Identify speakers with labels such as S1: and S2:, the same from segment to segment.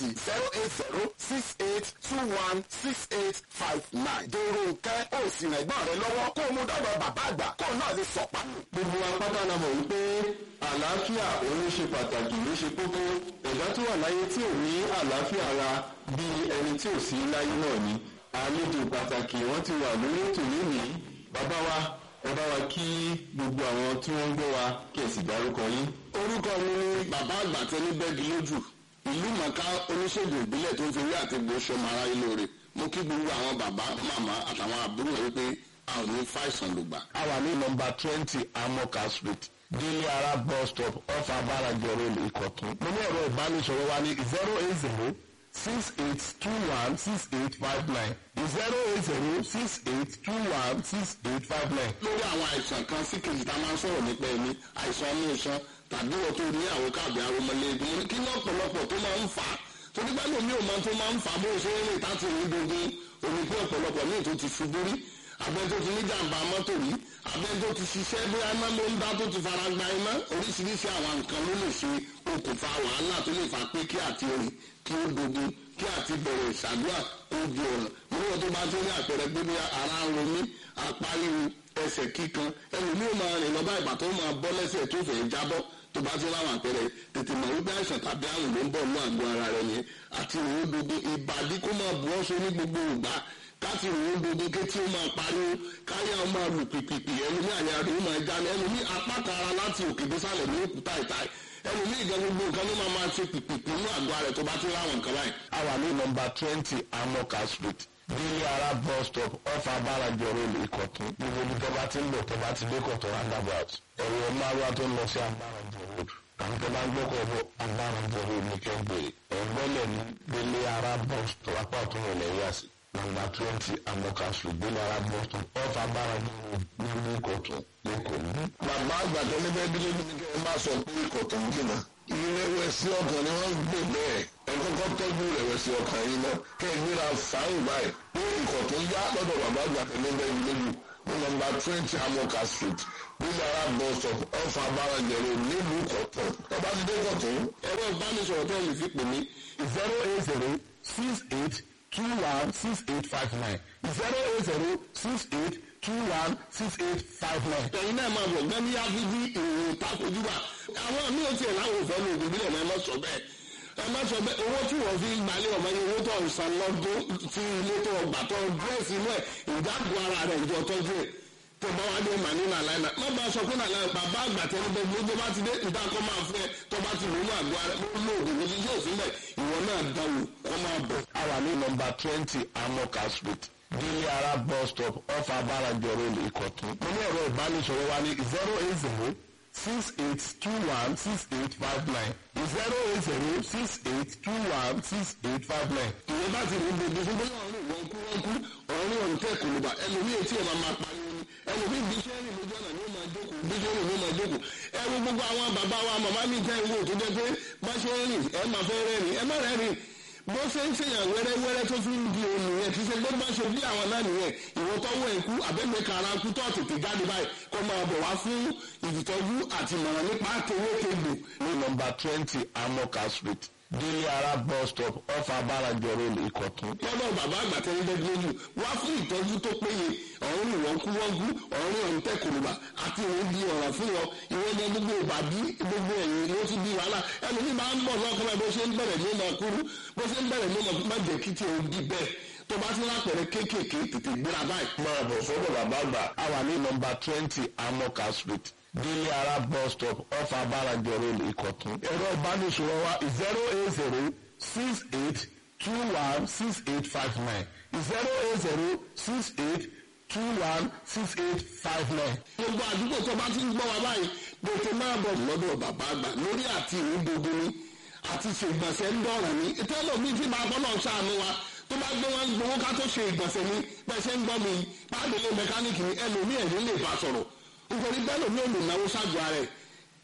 S1: sí zero eight zero six eight two one six eight five nine. dèrò nkẹ́ ó sì rìn ẹ̀gbọ́n rẹ lọ́wọ́ kó o mú dọ́dọ̀ bàbá àgbà kó o náà lè sọ̀pá.
S2: gbogbo apáta la mọ̀ wípé àlàáfíà òun ṣe pàtàkì ló ṣe kókó ẹ̀dá tó wà láyé tí ò ní àlàáfíà ara bí ẹni tí ò sí láyé náà ni àlejò pàtàkì wọ́n ti wà lórí ètò lónìí bàbá wa ẹ bá wa kí gbogbo àwọn tí wọ́n ń gbọ́ wa kí ẹ sì dárúkọ yín.
S1: orúkọ mi ni bàbá àgbà tẹni bẹ́ẹ̀gì lójú ìlú mọ̀ká oníṣègùn ìbílẹ̀ tó ń fi rí àti gbóṣọmọ ara ilé rẹ̀ mo kí gbogbo àwọn bàbá màmá àtàwọn àbúrò wípé a ò ní fàìsàn lògbà.
S2: a wà ní nọmba twenty amoka street délé ara bus stop off abarajo road ìkọ̀tún. mo ní ẹ̀rọ ìbánisọ̀rọ̀ wa ní zero eight zero six eight two one six eight five nine zero eight zero six eight two one six eight five nine.
S1: lórí àwọn àìsàn kan sí kejì tá a máa ń sọ̀rọ̀ nípa ẹni àìsàn ọmọ ìṣan tàbí wọ́n tó ní àwọn káàbì aromọlẹ́gbẹ̀ẹ́ mo ní kí ní ọ̀pọ̀lọpọ̀ tó máa ń fà á torí bá lómi ò máa tó máa ń fà á bó ṣe ń rìn táti rí gbogbo omi pé ọ̀pọ̀lọpọ̀ míì tó ti ṣubú rí abẹ́ tó ti ní jàǹbá mọ́tò rí abẹ́ tó ti ṣiṣẹ́ bóyá iná ló ń dá tó ti fara gba iná oríṣiríṣi àwọn nǹkan ló lè ṣe okùnfà wàhálà tó lè fà pé kí àti rìn kí ó dogun kí àti bẹ̀rẹ̀ ìṣàdúrà ó di ọ̀ràn níwọ̀n tó bá tó ní àpẹẹrẹ pé bí ara ń ro mí apá ríru ẹsẹ̀ kíkan ẹlòmíì ó máa rìn lọ́ba ìgbà tó máa bọ́ lẹ́sẹ̀ tó fẹ́ jábọ́ tó bá ti láwọn àpẹẹrẹ tètè mọ̀ wípé àìsàn tàbí àrùn ló ń bọ̀ ní àgọ́ ara rẹ̀ ni àti ìròyìn gbogbo ìbàdí kó máa bu ọ́sọ ní gbogbo ìgbà káti ìròyìn gbogbo kétí ó máa pariwo káyà ó máa lù pìpìpì ẹlòmí àyà rẹ̀ ó máa jáde ẹlòmí apá kan ara láti òkè désàlẹ̀ ní òkúta ìtàì ẹlòmí ìgbà gbogbo nǹkan ló máa máa ṣe pìpìpì ní àgọ́ ara rẹ̀ tó bá ti láwọn nǹkan báyìí.
S2: a wà ní nọmba twenty amoka street délé ara bus stop off abarajo road ìkọ̀tún gbogbo ibi tó bá ti ń bọ̀ tó bá ti dé kọ̀tún roundabout ẹ̀rọ márùwá tó ń lọ sí abarajo road àwọn tó bá ń gbọ́kọ̀ bọ̀ abarajo road ní kẹ́gbẹ́ ẹ̀gbọ́lẹ̀ ní délé ara bus stop apá ọ̀tún rẹ̀ lẹ́yìn àsì nọmba twenty amoka street délé ara bus stop off abarajo road ní ìkọ̀tún lẹ́kọ̀ọ́ ní.
S1: bàbá àgbàdo níbẹ̀ bí lóbi ní kí ẹ má sọ pé ìkọ̀tún jìnnà ìrẹ̀wẹ̀sì ọkàn ni wọ́n ń gbè bẹ́ẹ̀ ẹ kọ́kọ́ tọ́jú ìrẹ̀wẹ̀sì ọkàn yìí náà kẹ́ ẹ gbéra fáwọn báyìí pé ìkọ̀tún yá lọ́dọ̀ bàbá àgbàdo níbẹ̀ bí lóbi ní nọmba twenty amoka street nílẹ̀ ara bus stop ọ̀fà abárajẹ̀rẹ̀ nílùú kọ̀tún ọba ti dé kọ̀tún. ẹ̀rọ ìbánisọ̀rọ̀ tẹ́ lè fi pè mí
S2: zero eight zero six eight two one six eight five nine zero eight zero six eight two one six eight five nine.
S1: ẹ̀yin náà máa bọ̀ gbẹ́mí áfíjí ìròyìn takojúbà àwọn míì ò tiẹ̀ láwọn òfẹ́ ní ògùn bílẹ̀ náà ẹ má sọ bẹ́ẹ̀ ẹ má sọ bẹ́ẹ̀ owó tí wọ́n fi gbalẹ̀ ọmọ yẹn owó tó ń san lọ́dún tí ilé tó gbà tó dírẹ́sì inú ẹ̀ ìdáàbò ara rẹ̀ ìjọ tọ́jú ẹ̀ tó bá wá dé màní nàlá iná má bá a sọ pé nàlá bàbá àgbà tẹ́lẹ̀ bẹ́ẹ̀ bí ó bá ti dé ìdákọ́ máa fún ẹ tó bá ti lónú àgọ́ ara ó lóògùn ní yóò sílẹ̀ ìwọ náà dáwò kọ́ máa bọ̀.
S2: a wà ní nọmba twenty amoka street délé ara bus stop off abarajo road ìkọ̀tún. mo ní ẹ̀rọ ìbánisọ̀rọ̀ wa ní zero eight zero six eight two one six eight five nine zero eight zero six eight two one six eight five nine.
S1: ìwé bá ti rí gbogbo fún bóyá ọ̀rìn wọn kú wọn kú ọ̀rìn ọ̀rìn tẹ̀ kò ló bá ẹlòmíì etí ẹ̀ máa máa pariwo ni ẹlòmíì bí iṣẹ́ rìn lójú ọ̀nà ni ó máa jókòó bí iṣẹ́ rìn ló máa jókòó ẹ wo gbogbo àwọn bàbá wa màmá mi tẹ́ ìwé tó jẹ́ pé bá ṣe ń rìn ẹ máa fẹ́ rẹ́rìn ẹ má rẹ́rìn bó ṣe ń ṣèyàn wẹ́rẹ́wẹ́rẹ́ tó fi ń di òun nìyẹn kì í ṣe gbọ́dọ̀ bá ṣe bí àwọn náà nìyẹn ìwọ tọ́wọ́ ẹ̀ kú àbẹ́gbẹ́ kara kú tó tètè jáde báyìí kó máa bọ̀ wá fún ìtọ́jú àti ìmọ̀ràn nípa kéwékegbò
S2: ní nọmba twenty amoka street délé ara bus stop off abarajo road ìkọ̀tún.
S1: lọ́dọ̀ bàbá àgbà tẹ́lẹ̀ bẹ́ẹ̀ lójú wá fún ìtọ́jú tó péye ọ̀run ìwọ̀n kú wọ́n kú ọ̀run ọ̀run tẹ̀ kòlùbà àti ìwọ̀n di ọ̀rọ̀ fún wọn ìwọ̀n ní gbogbo ìbàdí gbogbo ẹ̀yìn ló ti di wàhálà ẹlòmíì máa ń bọ̀ lọ́kàn báyìí bó ṣe ń bẹ̀rẹ̀ ní ọmọ kúrú bó ṣe ń bẹ̀rẹ̀ ní ọmọ má jẹ́ kí tí o di bẹ́ẹ̀ tó bá ti lápẹ̀rẹ̀ kéékèèké tètè gbéra báyìí.
S2: máa bọ̀ sọ́dọ̀ bàbá àgbà. a wà ní nọmba twenty amoka street délé ara bus stop off abarajo road ìkọ̀tún. ẹ̀rọ ìbánisọ̀rọ̀ wa zero eight zero six eight two one six eight five nine zero eight zero six eight two one six eight five nine.
S1: gbogbo àdúgbò tó bá ti ń gbọ́ wa báyìí gbèsè máa bọ̀ lọ́dọ̀ bàbá àgbà lórí àti ìrìn gbogbo ni àti ṣe ìgbọ̀nsẹ̀ ń dọ̀rọ̀ ni ìtẹ́lọ̀ mi ti máa bọ́lọ̀ ṣàánú wa tó bá gbé wọn gbowó ká tó ṣe ìgbọ̀nsẹ̀ ni bẹ́ẹ̀ ṣe ń gbọ́ mi páàdé lé mẹkáníìkì ni ẹlòmíì ẹ̀rín lè bá sọ̀rọ̀ nítorí bẹ́ẹ̀ lòmí ò lè náwó ṣáàjù ara ẹ̀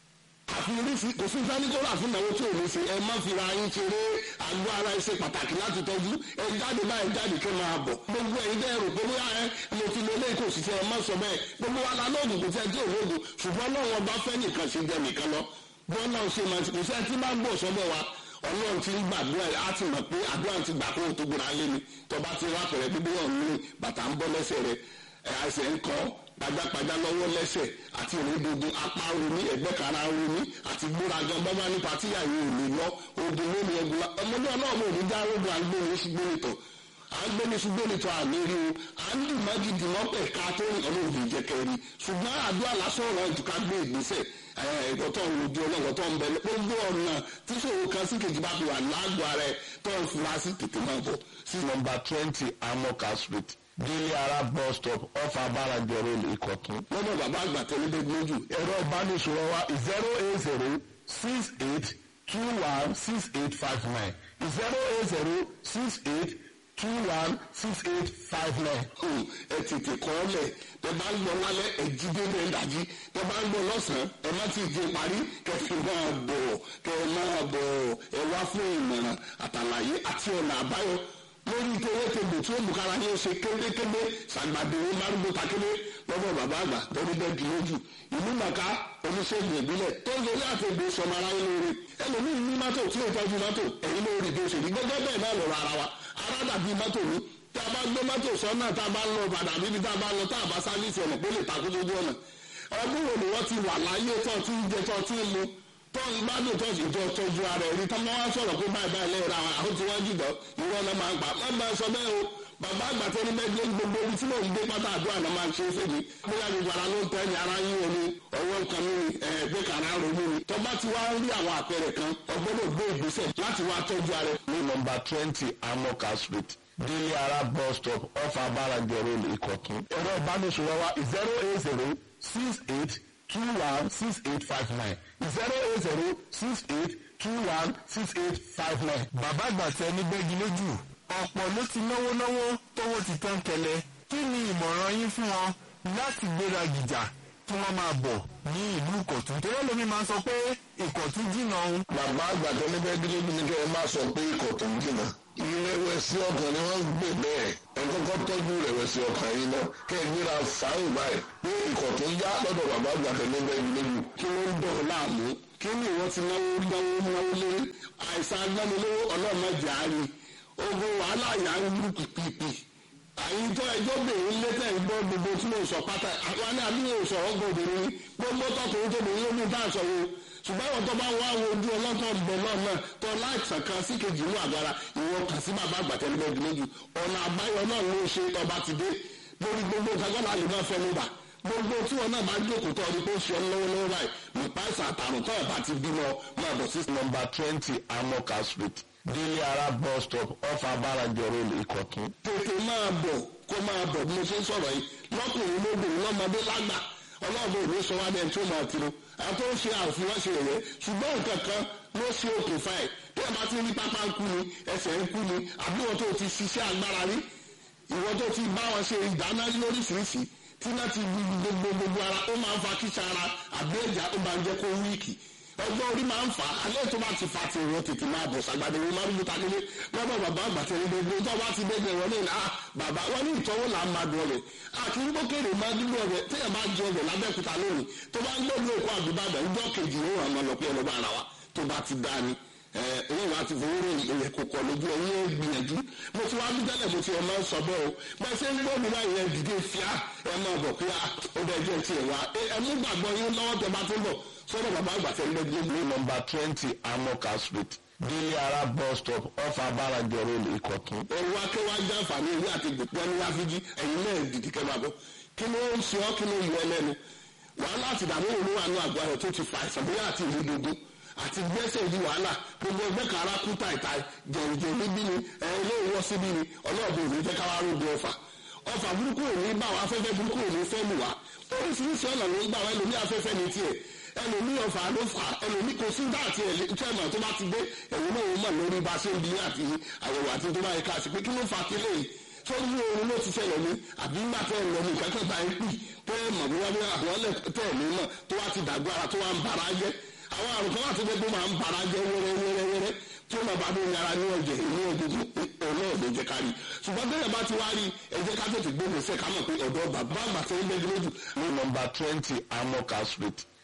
S1: àfi oríṣi kò sí sáníkọ́lá fún ìnáwó tí ò ní ṣe ẹ má fi ra yín ṣeré àgọ́ ara ẹ ṣe pàtàkì láti tọ́jú ẹ jáde báyìí jáde kí ẹ máa bọ̀ gbogbo ẹ̀yin bẹ́ẹ̀ rò pé bóyá ẹ mo ti lo ilé ìkó òṣìṣẹ́ ẹ má sọ bẹ́ẹ̀ gbogbo wa la lóògùn kò sẹ́ tí ò lóògùn ṣùgbọ́n náà wọn bá fẹ́ nìkan ṣe jẹ nìkan lọ bọ́n náà ṣe máa ti kò sẹ́ tí bá gbọ́ sọ́dọ̀ wa ọlọ́run ti ń gbàdúrà á ti mọ̀ pé àdúrà ti gbà kó o tó gbéra lé ni tọba ti wá pẹ̀rẹ̀ bíbí wọn ní bàtà ń bọ́ lẹ́sẹ̀ rẹ̀ ẹsẹ̀ ń kọ́ pajápajá lọ́wọ́ lẹ́sẹ̀ àti ìrìndòdò apá romi ẹ̀gbẹ́ kara romi àti gbóraga bábá ní patíyà yìí ò lè lọ ogun lónìí ẹgbẹ́ ọmọdé ọlọ́run ò ní já rogun àgbẹ̀ni ṣùgbọ́n ìtọ̀ àgbẹ̀ni ṣùgbọ́n ìtọ̀ àmì rí o à ń dùn májì dì wọ́n pẹ̀ ká tó rìn ọlọ́run kì í jẹ́ kẹ́rin ṣùgbọ́n àdúrà lásán ọ̀rọ̀ ìtùkà gbé ìgbésẹ̀ ẹ̀kọ́ tó ń rojú ọlọ́run tó ń bẹ gbogbo ọ̀nà tí ṣòro kan sí kejì bá fi wà lágbo ara ẹ̀ tó ń fura sí tètè máa bọ̀
S2: sí nọmba twenty amoka street délé ara bus stop off abáranjọ road ìkọ̀tún.
S1: lọ́dọ̀ bàbá àgbà tẹ́lẹ̀ bẹ́ẹ̀ lójú
S2: ẹ̀rọ ìbánisọ̀rọ̀ wa zero eight zero six eight two one six eight five nine zero eight zero six eight two one six eight five nine.
S1: ẹ tètè kọ́ ọ lẹ̀ tẹ bá ń lọ lálẹ́ ẹ jí délé ń dájí tẹ bá ń lọ lọ́sàn-án ẹ má ti di parí kẹ fi máa bọ̀ kẹ máa bọ̀ ẹ wá fún ìmọ̀ràn àtàlàyé àti ọ̀nà àbáyọ lórí ìtòwé tèbè tí ó mú kára yín ṣe kélékélé ṣàgbàdéwé márùnún takéle lọ́dọ̀ bàbá àgbà tọ́jú bẹ́ẹ̀ di lójú ìlú màkà oníṣègùn ìbílẹ̀ tó ń lórí àtẹ̀gbé sọmọ ara yín lóore ẹlòmíín ní mọ́tò tí ó tọ́jú mọ́tò ẹ̀yin lórí bí ó ṣe rí gẹ́gẹ́ bẹ́ẹ̀ náà lọ́rọ̀ ara wa ara dàbí mọ́tò ní tí a bá gbé mọ́tò sọ́nà tá a bá ń lọ padà bíbi tá a bá ń lọ tá a bá sáfíìsì ọ̀nà pé lè takú lójú ọ̀nà ọdún wo ni wọ́n ti wà láyé tó ti ń jẹ tó ti ń mu tó ń gbádùn tó sì jọ tọ́jú ara ẹ̀rí tó máa ń sọ̀rọ̀ pé báyìí báyìí lẹ́yìn ra àwọn tí wọ́n jùlọ ìwọ náà máa ń gbà má máa sọ bẹ́ẹ̀ o bàbá àgbà tó ní bẹ́ẹ̀ gbogbo ibi tí mò ń gbé pátá àdúrà náà máa ń ṣe é fèjì bóyá gbogbo ara ló ń tẹ́ ẹ̀yìn ara yín omi ọwọ́ nǹkan mi ẹ̀ẹ́dẹ́ kàrá ronú ni tó bá ti wá rí àwọn àpẹẹrẹ kan ọgbọ́dọ̀ gbé ìgbésẹ̀ láti wá tọ́jú ara ẹ̀.
S2: ní nọmba twenty amoka street délé ara bus stop off abáranjọ road ìkọ̀tún. ẹ̀rọ ìbánisọ̀rọ̀ wa zero eight zero six eight two one six eight five nine zero eight zero six eight two one six eight five nine.
S3: bàbá àgbà tẹ ní gbẹ́gi lójú ọ̀pọ̀ ló ti náwó náwó tówó ti tán kẹlẹ̀ kí ni ìmọ̀ràn yín fún wọn láti gbéra gìjà kí wọ́n máa bọ̀ ní ìlú ìkọ̀tún torí ẹlòmí máa ń sọ pé ìkọ̀tún jìnnà òun.
S2: bàbá àgbà tó ní bẹ́ẹ̀ dúró ní kẹ́ ẹ má sọ pé ikọ̀ tó ń jìnnà. ìrẹ̀wẹ̀sì ọkàn ni wọ́n ń gbè bẹ́ẹ̀ ẹ kọ́kọ́ tọ́jú ìrẹ̀wẹ̀sì ọkàn yìí náà kẹ́ ẹ gbéra fáyìn báyìí pé ikọ̀ tó ń yá lọ́dọ̀ bàbá àgbà tó ní bẹ́ẹ̀ lójú.
S1: kí ló ń dọ̀ láàmú kí ni ìwọ ti náwó náwó náwó lé àìsàn agbánilówó ọlọ́mọdé àárín ogun wàhálà yà ń lù pìpìpì àyíntọ́ ẹjọ́ bèrè létẹ̀ ń gbọ́ gbogbo tí mo sọ pátá àwọn ní àbí yóò sọ̀rọ̀ gbòdòrò ní gbogbo tọkùnrin tó bèrè lómi bá sọ wo ṣùgbọ́n àwọn tó bá wá wo ojú ọlọ́tọ̀ ń bẹ náà náà tó láìsàn kan sí kejì inú àgbára ìwọ kà sí bàbá àgbàtẹ́lẹ́gbẹ́ gbìlójú ọ̀nà àbáyọ náà ló ṣe ọba ti dé lórí gbogbo kagbọ́n àlè náà fẹ́ ló bà gbogbo tí wọn náà bá jókòó tó ọdún tó ṣe ọ lọ́wọ́lọ́wọ́ báyìí nípa ìsàn àtàrùn tó ọba ti bímọ máa bọ̀ sí.
S2: nọmba twenty amoka street délé ara bus stop off abáranjọ road ìkọ̀tún.
S1: tètè máa bọ̀ kó máa bọ̀ bí mo ṣe ń sọ̀rọ̀ yìí lọ́kùnrin lóbìnrin lọ́mọdé lágbà ọlọ́ọ̀bẹ òní sọ wá dẹ́n tó máa tiro àwọn tó ń ṣe àfihàn ṣe rẹ̀ ṣùgbọ́n nǹkan kan ló ṣe okùnfà ẹ̀ tí ẹ bá ti rí pápá ń kú ni ẹsẹ̀ ń kú ni àbí wọn tó ti ṣiṣẹ́ agbára rí ìwọ tó ti bá wọn ṣe ìdáná lóríṣiríṣi tí náà ti gbogbo gbogbo ara ó máa ń fa kíṣà ara àbí ẹ̀já ó máa ń jẹ́ kó wíìkì ọgbọ́n orí máa ń fà á alẹ́ tó bá ti fa ti ìwọ tètè máa bọ̀ sàgbàdo ìwọ máa ń luta nílé lọ́dọ̀ bàbá àgbà tẹ̀lé gbogbo tó bá ti dé wọn ní à bàbá wọn ní ìtọ́wò là ń máa dùn ọbẹ̀ àti ń gbókèrè máa dúró ọbẹ̀ téèyàn bá jẹ ọbẹ̀ lábẹ́kúta lónìí tó bá ń gbọ́dọ̀ èkó àdúbàdàn ìjọ kejì ó hàn máa lọ pé ọlọ́ba ara wa tó bá ti dá ni ẹ̀yìn wa ti fowó rẹ̀ ìyẹn kò kọ̀ lójú ẹ̀yìn ẹ̀ gbìyànjú mo ti wá bí tẹ́lẹ̀ mo ti ẹ̀ máa ń sọ bẹ́ẹ̀ o bá ṣe ń gbọ́ mi báyìí ẹ̀ dìde fíà ẹ̀ máa bọ̀ pé ó bẹ̀ jẹ́ tiẹ̀ wá ẹ̀ mú gbàgbọ́ yín lọ́wọ́ tẹ bá tó ń bọ̀ sọ́dọ̀ bàbá àgbà tẹ̀ lẹ́gbẹ̀ẹ́
S2: ní nọmba twenty amoka street délé ara bus stop off abáranjọ road ìkọ̀tún.
S1: ẹ̀rù akéwà jàǹfààní ìwé àti gbòpọ̀ ní wáfíjì ẹ̀yin náà dìdí kẹ́ máa bọ̀ kí ló ń ṣe ọ́ kí ló yọ ẹlẹ́nu wàhálà àti ìdààmú òun wà ní àgọ́ rẹ̀ tó ti fa àìsàn bóyá àti ìlú dogun àti gbẹ́sẹ̀ di wàhálà gbogbo ẹgbẹ́ kan ara kú tàìtà jẹ̀rìjẹ̀ níbí ni ẹ̀ ilé ìwọ́ síbí ni ọlọ́ọ̀bù òní jẹ́ káwá rògbò ọfà ọfà burúkú òní bá wa afẹ́fẹ́ burúkú òní fẹ́ lù wá oríṣiríṣi ọ̀nà ló ń gbà wá ẹlòmí afẹ́fẹ́ ní tiẹ̀ ẹlòmí ọfà ló fà ẹlòmí kò sí dáàtì ẹ̀ tẹ́ẹ̀mọ̀ tó bá ti dé ẹ̀wọ̀n náà wọ́n mọ̀ lórí bá ṣe ń bí àti àyẹ̀wò àti tó bá yẹ ká sí pé kí ló fà kílẹ̀ yìí sórí oorun ló ti ṣẹlẹ̀ ní àbí ńgbà tẹ́ ẹ̀ lọ ní ìkẹ́kẹ́ bá yín pì tẹ́ ẹ̀ mọ̀ bí wọ́n bí àwọn ọ̀lẹ́ tẹ́ ẹ̀ ní mọ̀ tó wá ti dàgbà ara tó wá ń bara jẹ́ àwọn àrùn kan wà tó jẹ́ pé máa ń bara jẹ́ wẹ́rẹ́ wẹ́rẹ́ wẹ́rẹ́ tí ó máa bá dé yàrá ní ọ̀jẹ̀ ní ọ̀gbọ̀gbọ̀ ọ̀nà ọ̀dọ̀ jẹ́ kárí ṣùgbọ́n bẹ́ẹ̀ bá ti wá rí ẹ jẹ́ ká tètè gbógun sẹ́ ká mọ̀ pé ọ̀dọ́ bàbá àgbà tẹ́ ń bẹ́ẹ̀ lójú.
S2: ní nọmba twenty amoka street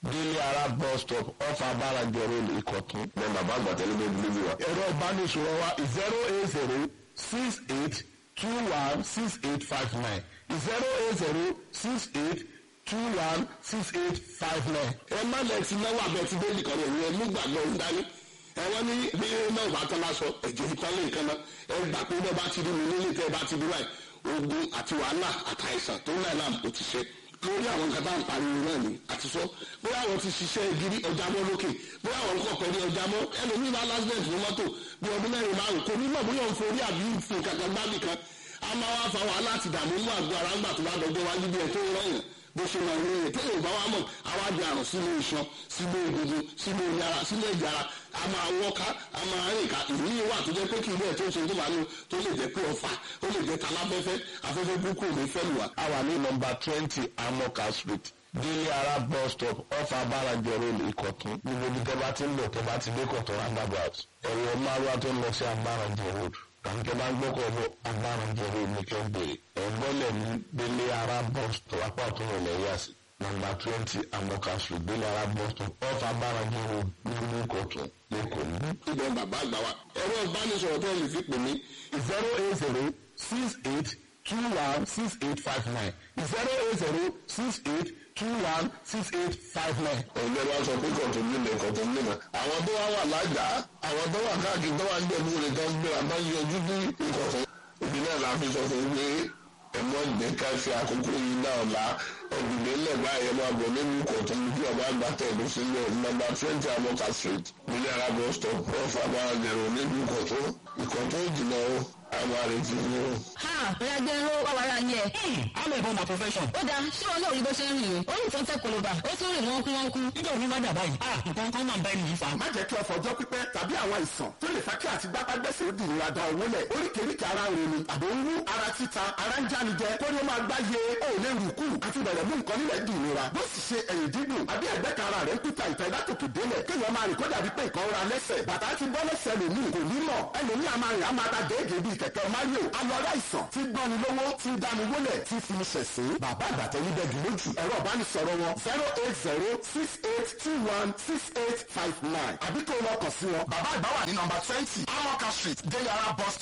S2: délé ara bus stop off abáranjọ road ìkọ̀tún.
S1: bẹ́ẹ̀ bàbá àgbà tẹ́lẹ̀ bẹ́ẹ̀ dúró bí wa.
S2: ẹ̀rọ ìbánisọ̀rọ̀ wa zero eight zero six eight two one six eight five nine zero eight zero six eight two one six eight five nine.
S1: ẹ má lẹ ti náwó abẹ ti délì kan rẹ ẹ mú gbàgbọ́ ń dání ẹ wọ́n ní bí náà bá tán lásọ ẹ̀jẹ̀ ìtàn lè kan náà ẹ gbà pé bẹ́ẹ̀ bá ti rí mi nílé tẹ́ ẹ bá ti rí báyìí ogun àti wàhálà àtàìsàn tó ń láì láàmú kò ti ṣe lórí àwọn nǹkan bá ń pariwo náà ni àti sọ bóyá àwọn ti ṣiṣẹ́ gidi ọjà mọ́ lókè bóyá àwọn nǹkan pẹ̀lú ọjà mọ́ ẹlòmíì bá lásìlẹ̀tì ní mọ́tò bí ọdún mẹ́rin márùn kò ní mọ̀ bóyá òun forí àbí fi kankan gbábì kan a máa wá fa wàhálà àti ìdààmú mú àgọ́ ara ńgbà tó bá dọjọ́ wájú bí ẹ tó ń rọ̀yàn bó ṣe máa ń rí ètò yorùbá wa mọ̀ àwa di àrùn sínú iṣan sínú egungun sínú yàrá sínú ẹ̀jẹ̀ ara a máa wọ́ká a máa rìn ká ìrírí wà tó jẹ́ pé kí ilé ẹ̀ tó ń ṣe tó máa ní tó lè jẹ́ pé ọ̀fà ó lè jẹ́ taláfẹ́fẹ́ afẹ́fẹ́ burúkú ò ní fẹ́ lù wá.
S2: a wà ní nọmba twenty amoka street délé ara bus stop off abáranjọ road ìkọ̀tún gbogbo ibi tẹ́ bá ti ń lọ tẹ́ bá ti dé kọ̀tún roundabout ẹ̀rọ márùwá tó ń lọ sí abáranjọ road tàbí tẹ́ bá ń gbọ́kọ̀ bọ̀ abáranjọ road ní kẹ́ ń bèrè ẹ̀gbọ́lẹ̀ ní délé ara bus stop apá ọ̀tún rẹ̀ lẹ́yà sí nọmba twenty amoka street délé ara bus stop off abáranjọ road ní ìkọ̀tún lẹ́kọ̀ọ́ ní.
S1: ibẹ̀ bàbá àgbà wa ẹ̀rọ ìbánisọ̀rọ̀ tó lè fi pè mí
S2: zero eight zero six eight two one six eight five nine zero eight zero six eight two one six eight five nine.
S1: ẹgbẹ́ wa sọ pé kọ̀tún nílẹ̀ kọ̀tún nílẹ̀ àwọn tó wá wà lájà àwọn tó wà káàkiri tó wà ń jẹ̀bú rẹ̀ tó ń gbé àbá yọjú ní ìkọ̀tún òbí náà la fi sọ fún un pé ẹ̀mọ́ ìgbẹ́ ká fi àkókò yìí náà la ẹ̀gbìnlẹ̀ lẹ́gbà ẹ̀ máa bọ̀ nínú ìkọ̀tún ní bí ọba àgbà tẹ̀lé sílẹ̀ nọ́mbà twenty amoka street nílẹ̀ arábọ̀ stop off abáranjẹ̀rọ̀ nínú ìkọ̀tún ìkọ̀tún ìjìnà o àwọn àrètí ni o.
S4: ha ìyàgbẹ́ ló wà wàrà yẹn.
S3: I'm a born my profession.
S4: ó dáa ṣé wọn náà rí bó ṣe ń rìn o ó ní tó ń tẹ koloba ó tún rìn wọ́n kú wọ́n kú.
S3: nígbà òní má dàbá yìí. ah nǹkan kan máa ń bá ẹni yìí fa.
S5: má jẹ́ kí ọ̀fọ̀ ọjọ́ pípẹ́ tàbí àwọn àìsàn tó lè fa kí àti gbápágbẹ́sẹ̀ ó di ìnira da owó lẹ̀ oríkèéríkèé ara ń ronú àbò ń wú ara títa ara ń jánijẹ kó ní ó máa gbá ye ó lè rù kú àti bẹ̀rẹ̀ mú nǹkan nílẹ̀ di ìnira bó sì ṣe ẹ̀yìn dídùn àbí ẹ̀gbẹ́ kan ara rẹ̀ ń kúta ìta ìdátòkè délẹ̀ kéèyàn máa rìn kó dàbí pé nǹkan ra lẹ́sẹ̀ bàtà ti bọ́ lẹ́sẹ̀ lòmíì kò ní mọ̀ ẹlòmíì a máa rìn a máa ta déègé bíi kẹ̀kẹ́ mario alọ́rẹ́ àìsàn tí gbọ́ni lówó tí dáni wólẹ̀ tí fi ní ṣẹ̀sín bàbá àgbàtẹ́ ní bẹ́ẹ̀ lójú ẹ̀rọ ìbánisọ̀rọ̀ wọn zero eight zero six eight two one six eight five nine àbí kó lọ kàn sí wọn. bàbá àgbà wà ní nọmba twenty amoka street deyara bus